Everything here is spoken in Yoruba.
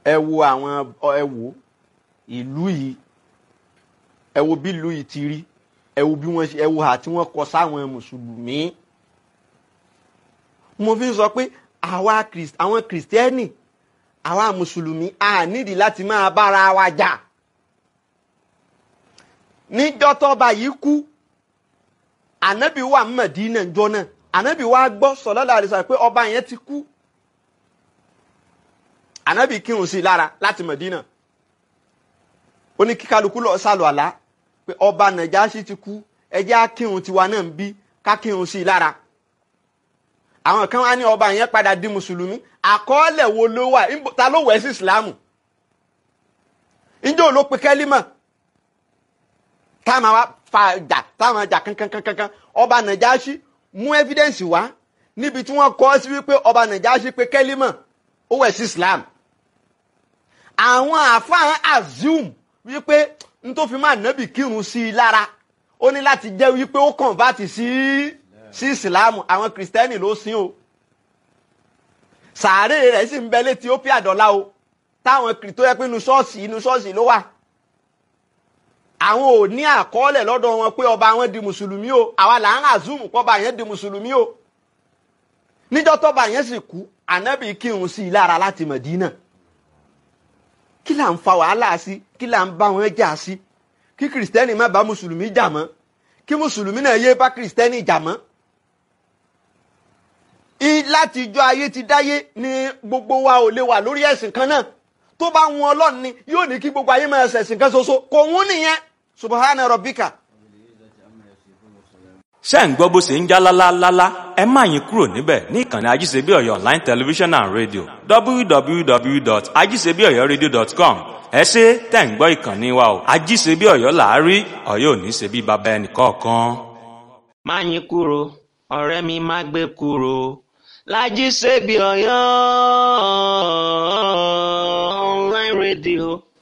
ẹ wo àwọn ẹ wo ìlú yìí ẹ wo bí ìlú yìí ti rí ẹ wo bí wọ́n ṣe ẹ wo hà tí wọ́n kọ sáwọn mùsùlùmí mo fi ń sọ pé àwa àwọn kìrìsìtẹ́nì àwa mùsùlùmí a nídìí láti máa bára wa jà níjọ́ tọ́ba yìí kú ànábì wà Mẹdínà ńjọ́ náà ànábì wa gbọ́ sallallahu alaihi wasallam pé ọba yẹn ti kú ànábì kírun sí i lára láti Mẹdínà ó ní kí kálukú lọ sálọ àlá pé ọba Nàjáṣì ti kú ẹjẹ́ á kírun tiwa náà ń bí ká kírun sí i lára àwọn kan wá ní ọba yẹn padà di mùsùlùmí àkọọ́lẹ̀ wo ló wà ta ló wẹ̀ sí ìsìlámù ǹjẹ́ ò ló pe kẹ́límà táwọn wa fa jà táwọn jà kankankankan ọba Nàjáṣì mú evidence wá níbi tí wọ́n kọ́ sí wípé ọba Nàjáṣì pe kẹ́límà ó wẹ̀ sí islam àwọn àfáàn assume wípé n tó fi máa nábì kírun sí i lára ó ní láti jẹ́ wípé ó convert sí sí ìsìláàmù àwọn kìrìsìtẹ́nì ló sìn o sàárè rẹ̀ sì ń bẹ létí ó pí àdọ́lá o táwọn kìrì tó yẹ pé inú ṣọ́ọ̀ṣì inú ṣọ́ọ̀ṣì ló wà àwọn ò ní àkọọ́lẹ̀ lọ́dọ̀ wọn pé ọba wọn di mùsùlùmí o àwa là ń assume pọ́ba yẹn di mùsùlùmí o níjọ́ tọ́ba yẹn sì kú ànábì kírun sí i lára láti Mẹ̀dínà kí là ń fa wàhálà sí kí là ń bá wọn jà sí kí kìrìsìtẹ́nì má bá mùsùlùmí jà mọ́ kí mùsùlùmí náà yé bá kìrìsìtẹ́nì jà mọ́. láti ijọ́ ayé ti dáyé ni gbogbo wa ò lè wà lórí ẹ̀sìn kan náà tó bá wọn ọlọ́run ni yóò ní kí gbogbo ayé máa ṣẹ̀sìn kan ṣoṣo kò wọ́n nìyẹn subahana rabbika. ṣé ń gbọ́ bó ṣe ń já lálálálá ẹ má yín kúrò níbẹ̀ ní ìkànnì ajíṣebí ọ̀yọ́ online television and radio www.ajíṣebíọ̀yọ́radio.com ẹ ṣe tẹ̀ ń gbọ́ ìkànnì wa o ajíṣebí ọ̀yọ́ làárí ọ̀yọ́ ò ní ṣe bí baba ẹnì kọ̀ọ̀kan. má yín kúrò ọ̀rẹ́ mi má gbé kúrò lájíṣebí ọ̀yọ́ online radio.